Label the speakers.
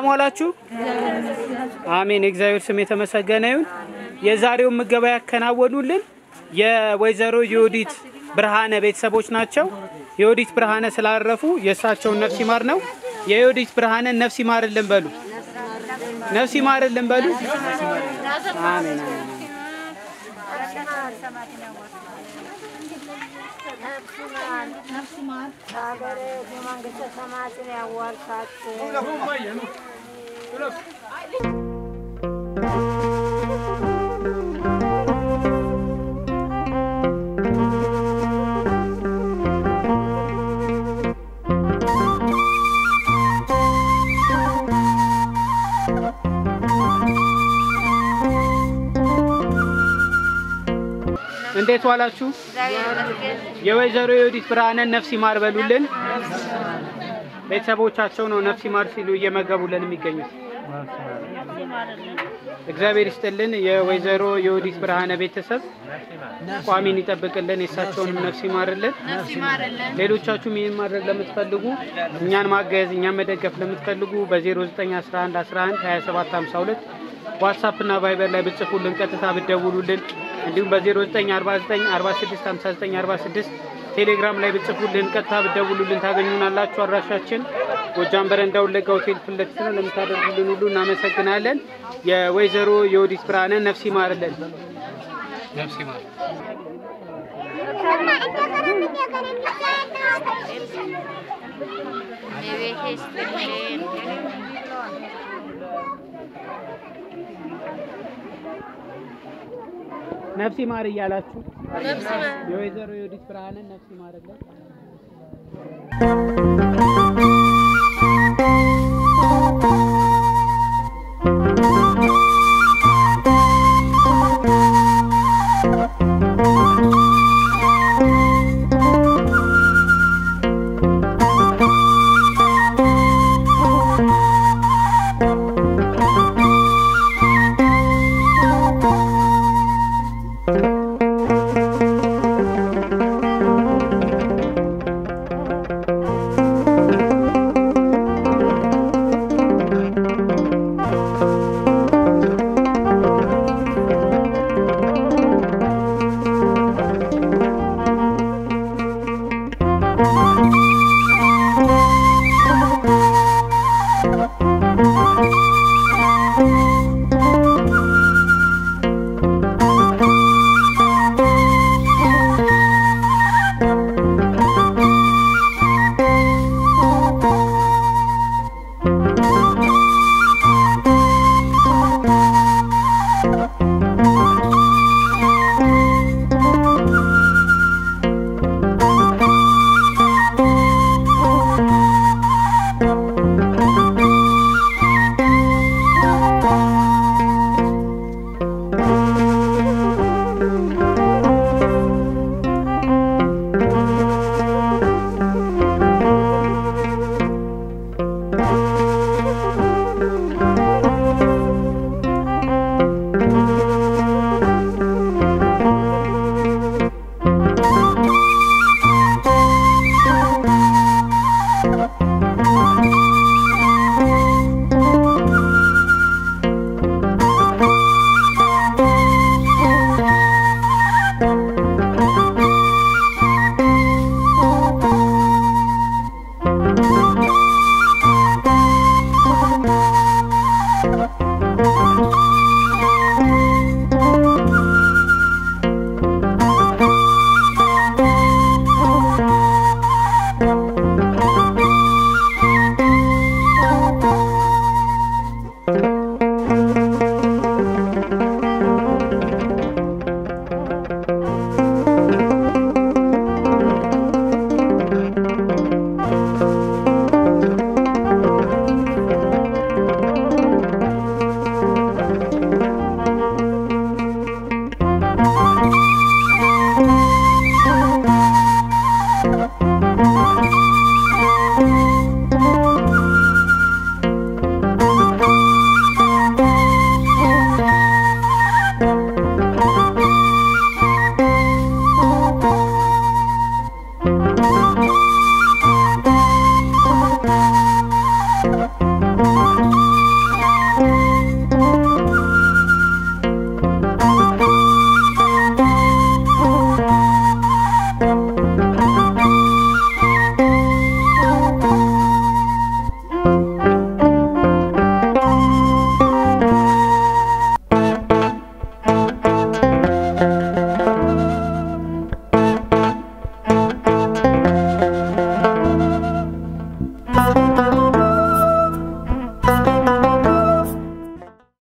Speaker 1: ዋላችሁ? አሜን። የእግዚአብሔር ስም የተመሰገነ ይሁን። የዛሬውን ምገባ ያከናወኑልን የወይዘሮ የወዲት ብርሃነ ቤተሰቦች ናቸው። የወዲት ብርሃነ ስላረፉ የእሳቸውን ነፍስ ይማር ነው። የዮዲት ብርሃንን ነፍስ ይማርልን በሉ። ነፍስ ይማርልን በሉ። አሜን አሜን።
Speaker 2: ሀገር የመንግስተ ሰማያትን ያዋርሳችሁ።
Speaker 1: እንዴት ዋላችሁ? የወይዘሮ የወዲት ብርሃንን ነፍስ ይማር በሉልን። ቤተሰቦቻቸው ነው ነፍስ ይማር ሲሉ እየመገቡልን የሚገኙት። እግዚአብሔር ይስጥልን። የወይዘሮ የወዲት ብርሃነ ቤተሰብ ቋሚን ይጠብቅልን፣ የእሳቸውንም ነፍስ ይማርልን። ሌሎቻችሁም ይህን ማድረግ ለምትፈልጉ እኛን ማገዝ እኛን መደገፍ ለምትፈልጉ በ0911 11 27 52 ዋትሳፕ እና ቫይበር ላይ ብጽፉልን ቀጥታ ብደውሉልን እንዲሁም በ0949 46 59 46 ቴሌግራም ላይ ብጽፉልን ቀጥታ ብደውሉልን ታገኙናላችሁ። አድራሻችን ጎጃም በረንዳ ወለጋ ሆቴል ፊት ለፊት ነው። ለምታደርጉልን ሁሉ እናመሰግናለን። የወይዘሮ የወዲት ብርሃንን ነፍስ ይማርልን። ነፍስ ይማር። ነፍስ ይማር እያላችሁ የወይዘሮ የወዲት ብርሃንን ነፍስ ይማርልን።